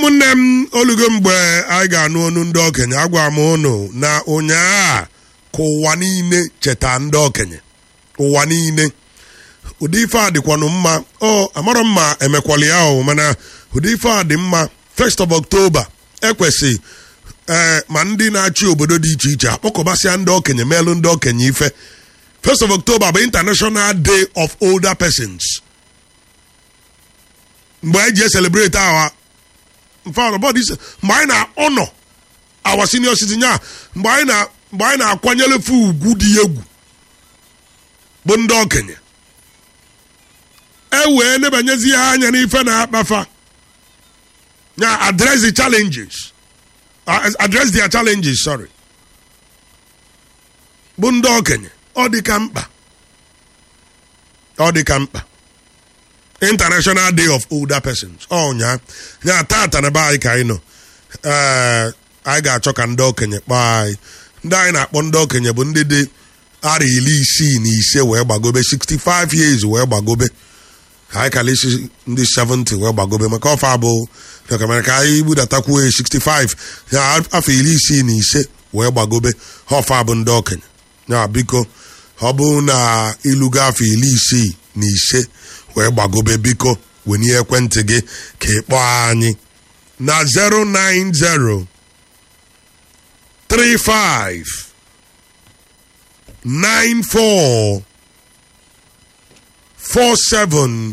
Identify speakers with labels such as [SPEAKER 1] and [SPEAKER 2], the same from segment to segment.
[SPEAKER 1] ụmụnne m olugo mgbe anyị ga-anụ onu ndị okenye agwa m ụnụ na ụnyaa ka ụwa niile cheta ndị okenye ụwa niile ụdị ife a dịkwanụ mma ọ amarọ m ma emekwala ya o mana ụdị ife a dị mma first of October ekwesị ee ma ndị na-achị obodo dị iche iche akpọkọbasịa ndị okenye meelụ ndị okenye ife first of October bụ International Day of Older Persons mgbe anyị ji eselebreti awa mgbe anyị na-ọnọ awa senior citizen ya mgbe anyị na mgbe anyị na-akwanyere fe ugwu dị egwu bụ ndị okenye e wee nebanyezi ha anya n'ife na-akpafa ya address the challenges uh, address their challenges sorry bụ ndị okenye ọ dị ka mkpa ọ dị ka mkpa International Day of Older Persons ọnya ya tata na be anyị ka anyị nọ ee anyị ga-achọ ka ndị okenye kpọọ anyị ndị anyị na-akpọ ndị okenye bụ ndị dị ara iri isii na ise wee gbagobe 65 years wee gbagobe anyị kala isi ndị 70 wee gbagobe maka ọfa abụ mere ka anyị budatakwuo 65 ya afọ iri isii na ise wee gbagobe ọfa bụ ndị okenye ya biko ọ bụ na ilugo afọ iri isii na ise wee gbagobe biko wenye ekwentị gị ka ị kpọọ anyị na 090 35 94 47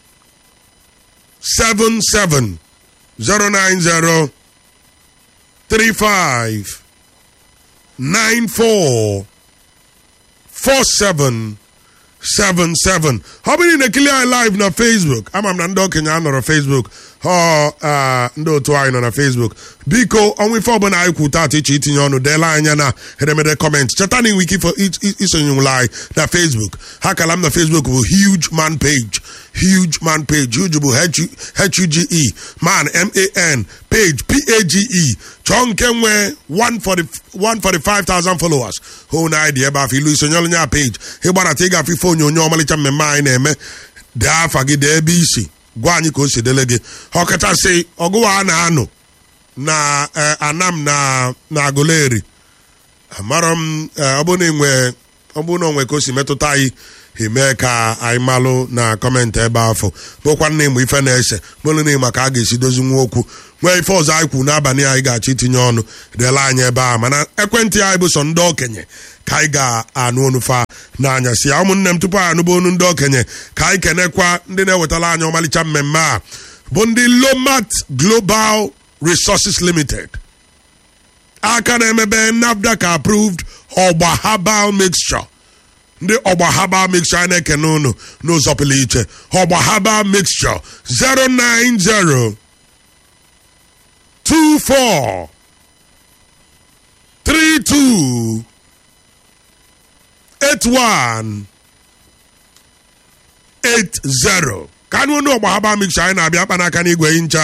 [SPEAKER 1] 77 090 35 94 47 77 ọ bụrụ na ekili anyị live na facebook ama m na ndị okenye a nọrọ facebook ọ ndị otu anyị nọ na facebook biko ọnwa ife ọbụla anyị kwu taata iche itinye ọnụ deela anya na edemede kọmentị cheta na inwe ike isonyewula anyị na facebook ha kala m na facebook bụ huge man page huge man page huge bụ h-u-g-e man m-a-n page p-a-g-e chọọ nke nwee 145,000 followers hụ na anyị dị ebe afọ ilu isonyelu nya page ịgbarata ịgafe ife onyonyo ọmalịcha mmemme anyị na-eme dee afa gị dee ebe isi gwa anyị ka o si dele gị ọkachasị ọgụwa a na-anụ na anam na na agụleri amarọ m ọ bụ na onwe ka o si metụta anyị eme ka anyị malụ na kọmentị ebe afọ bụkwa na ịmụ ife na-ese bụrụ na ịma ka a ga-esi dozi nwa okwu nwee ife ọzọ anyị kwu n'abalị anyị ga-achọ itinye ọnụ dela anyị ebe a mana ekwentị anyị bụ sọ ndị okenye ka anyị ga-anụ onufa n'anya si ya ụmụnne m tupu anyị anụba onu ndị okenye ka anyị kenekwa ndị na-ewetara anyị ọmalịcha mmemme a bụ ndị Lomat Global Resources Limited aka na-emebe NAFDAC approved ọgba herbal mixture ndị ọgba herbal mixture a na-ekene unu n'ụzọ pụrụ iche ọgba herbal mixture 090 24 32 81 80 ka anụ onu ọgba herbal mixture anyị na-abịa akpa n'aka n'igwe ncha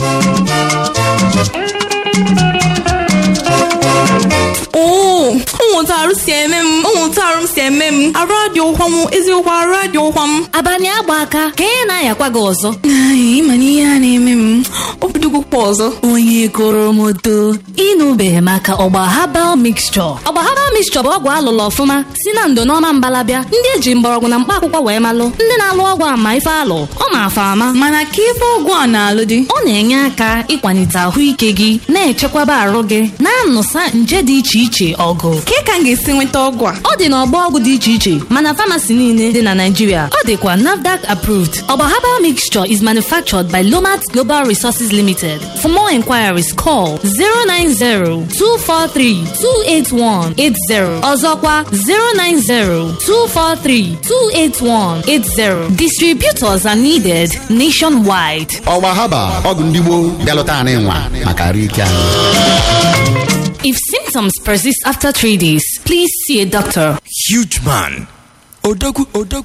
[SPEAKER 2] oo ụmụntarụ si eme m ụmụntarụ m si eme m arụ adị ụkwa m eziokwu arụ adị ụkwa m
[SPEAKER 3] abalị agba aka ka ị na-ayakwa gị ọzọ
[SPEAKER 2] ịma na ihe a na-eme m obidogokwa ọzọ
[SPEAKER 3] onye koro moto ịnụbeghị maka ọgba habal mixture ọgba habal mixture bụ ọgwụ alụlụ ọfụma si na ndo n'ọma mbalabịa ndị eji mgbọrọgwụ na mkpa akwụkwọ wee malụ ndị na-alụ ọgwụ ama ife alụ ọ ma-afa ama
[SPEAKER 2] mana ka ife ọgwụ a na-alụ dị
[SPEAKER 3] ọ na-enye aka ịkwalite ahụike gị na-echekwaba arụ gị na-anụsa nje dị iche iche ọgụ
[SPEAKER 2] ka ka m ga-esi nweta ọgwụ a
[SPEAKER 3] ọ dị n'ọgbọ ọgwụ dị iche iche mana famasi niile dị na Naịjirịa ọ dịkwa NAFDAC approved ọgba herbal mixture is manufactured by Lomat Global Resources Limited for more inquiries call 090-243-28180 ọzọkwa 090-243-28180 distributors are needed nationwide
[SPEAKER 4] ọgba haba ọgwụ ndị gboo bịalụta anyị nwa maka arụ ike anyị
[SPEAKER 3] If symptoms persist after three days, please see a doctor.
[SPEAKER 5] Huge man. Odogwu Odogwu